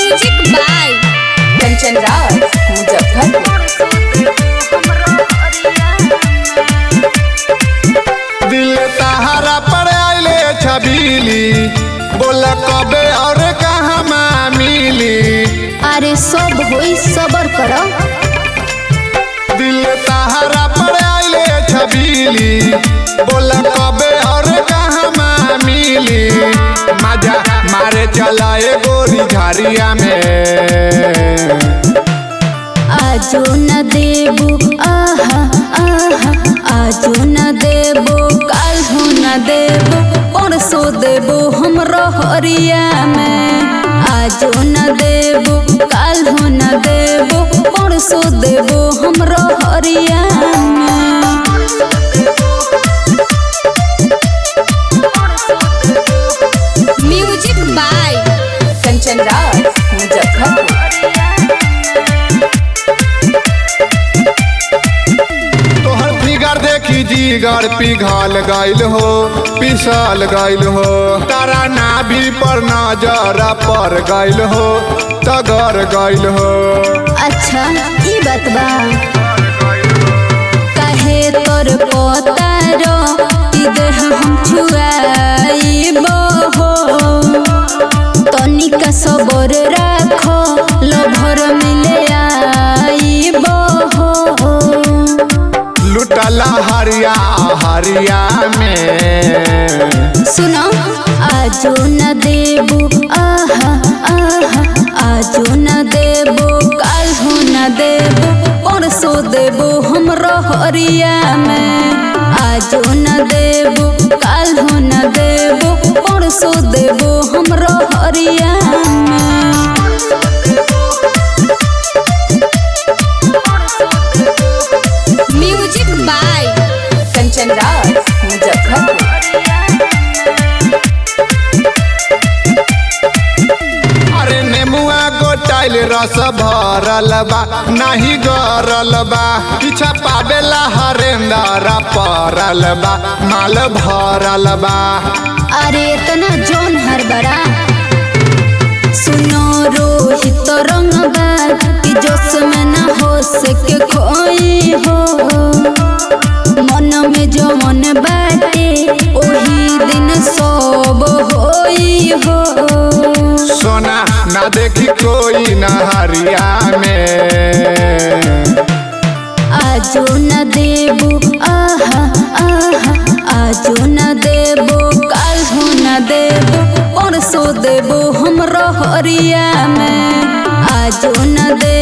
music by Kanchan Raj Muzaffarpur दिल तहारा पर आइले छबीली बोल कबे और कहाँ मिली अरे सब होई सबर करो दिल तहारा पर आइले छबीली बोल कबे और कहाँ मिली मजा मारे चलाए गोरी झारिया में आजो न देबो आहा आहा आजो न देबो काल हो न देबो परसो देबो हमरो हरिया में आजो न देबो काल हो न देबो परसो देबो हमरो हरिया में म्यूजिक बाय कंचन राज मुजफ्फरपुर तोहर फिगर देखी जीगर पिघल गइल हो पिसल गइल हो तारा नाभि पर नजर पर गइल हो तगर गइल हो अच्छा ई बात बा काहे तोर पोतारो ई देह हम छुआइबो हो तनिका सबर राखो लभर मिले आइबो हो लुटला हरिया हरिया में सुनो आजो न देबो आहा आहा आजो न देबो काल हो न देबो परसो देबो हमरो हरिया में आजो न देबो काल हो न देबो परसो देबो हमरो हरिया में म्यूजिक बाय कंचन राज मुजफ्फरपुर अरे नेमुआ गोटाइल रस भरल बा नाही गरल बा पीछा पावेला हरेंदर परल बा माल भरल बा अरे इतना जोन हर बड़ा सुनो रोहित रंगबा कि जोश में ना हो सके कोई हो मन में जो मन बाटे ओही दिन सब होई हो सोना ना देखी कोई नहरिया में आजो न देबो आहा आहा आजो न देबो काल हो न देबो परसो देबो हमरो हरिया में आजो न देबो